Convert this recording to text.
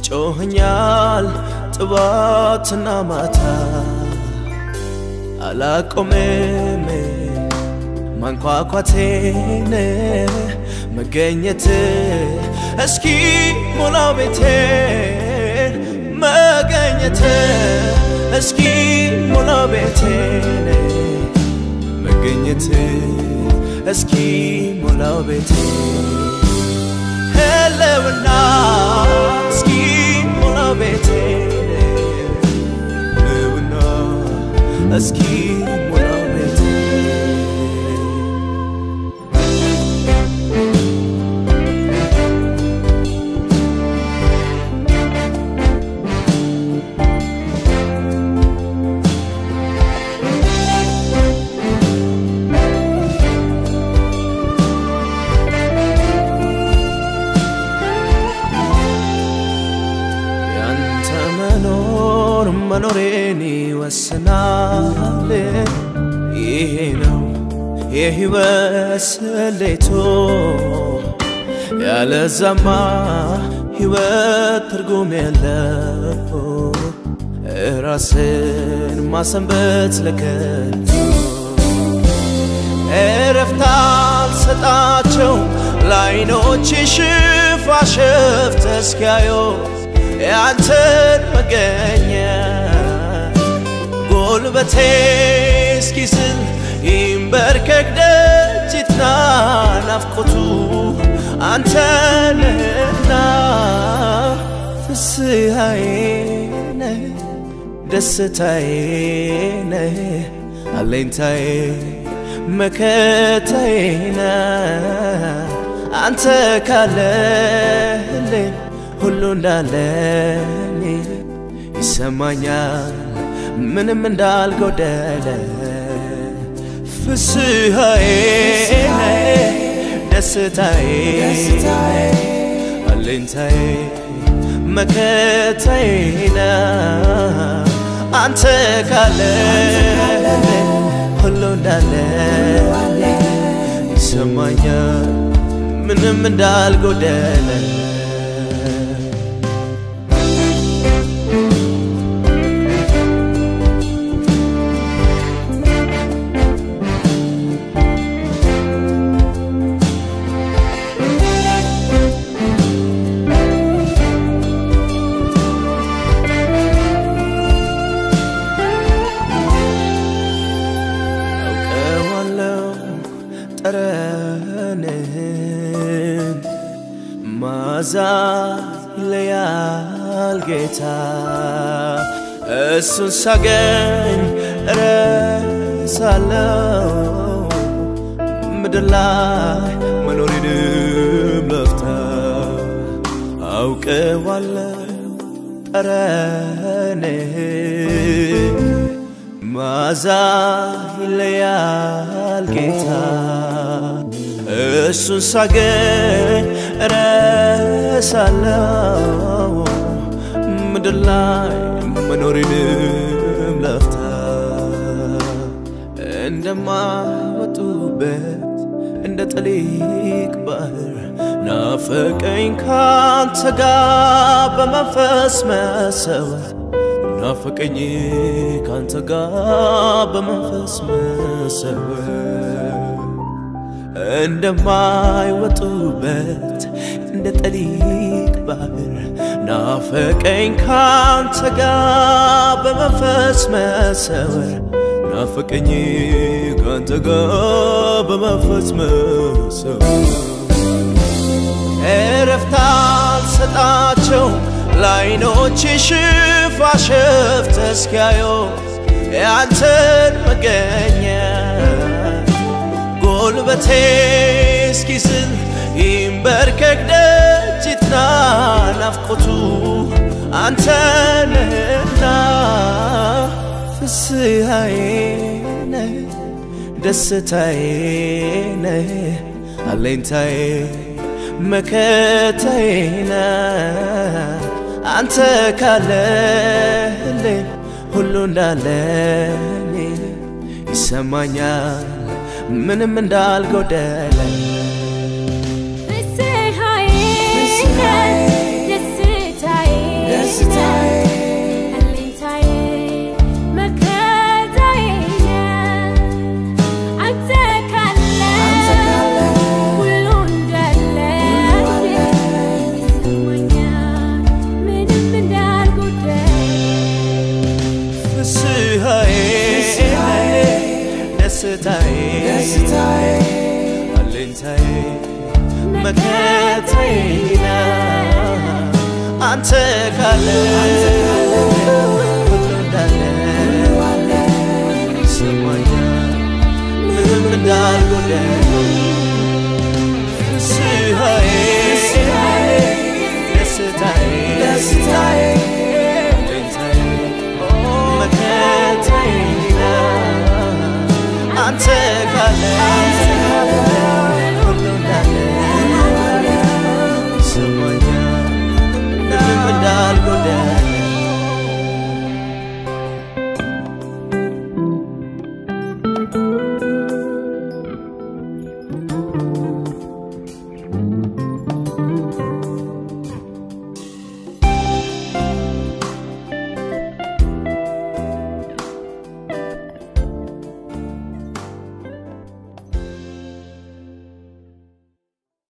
ይጮኸኛል ጥዋትና ማታ አላቆምም ማንኳኳቴን መገኘት እስኪ ሞላው ቤቴን መገኘት እስኪ ሞላው ቤቴን መገኘት እስኪ ሞላው ቤቴን ህልውና እስኪ ሞላው ቤቴን ህልውና እስኪ ሞላው ቤቴን ያንተ መኖር መኖሬን ይወስናል። ይሄ ነው የህይወት ስሌቶ፣ ያለዛማ ህይወት ትርጉም የለው። ራስን ማሰንበት ለከንቱ እረፍት አልሰጣቸው ለዓይኖች ሽፋሽፍት እስኪያዩ ያንተን መገኘት ጉልበቴ እስኪስል ይንበርከክ ደጅ ይትና ናፍቆቱ አንተንና ፍስሐዬ ነህ ደስታዬ ነህ አለኝታዬ መከታዬ ነህ አንተ ካለህልኝ ሁሉ እንዳለኝ ይሰማኛል ምንም እንዳልጎደለ ፍስሐዬ ደስታዬ አለኝታዬ መከታዬ ነህ አንተ ካለ ሁሉ እንዳለ ይሰማኛል ምንም እንዳልጎደለ አውቀዋለሁ ጠረንህን ማዛ ይለያል ጌታ እሱን ሳገኝ እረሳለሁ ምድር ላይ መኖሬንም ለፍታ አውቀዋለሁ ጠረንህን ማዛ ይለያል ጌታ እሱን ሳገኝ እረሳለሁ ምድር ላይ መኖሬንም ለፍታ እንደማይወጡበት እንደ ጠሊቅ ባህር ናፈቀኝ ካንተ ጋር በመንፈስ መሰወር ናፈቀኝ ካንተ ጋር በመንፈስ መሰወር እንደማይወጡበት እንደ ጠሊቅ ባህር ናፈቀኝ ካንተ ጋር በመንፈስ መሰወር ናፈቀኝ ካንተ ጋር በመንፈስ መሰወር እረፍት አልሰጣቸው ለዓይኖች ሽፋሽፍት እስኪያዩ ያንተን መገኘት ጉልበቴ እስኪስል ይንበርከክ ደጅ ይትና ናፍቆቱ አንተንና ፍስሐዬ ነህ ደስታዬ ነህ አለኝታዬ መከታዬ ነህ አንተ ካለህልኝ ሁሉ እንዳለኝ ይሰማኛል ምንም እንዳልጎደለ ፍስሐዬ ደስታዬ ደስታዬ አለኝታዬ መከታዬ አንተ ካለ ሁሉ እንዳለ ይሰማኛል ምንም እንዳልጎደለ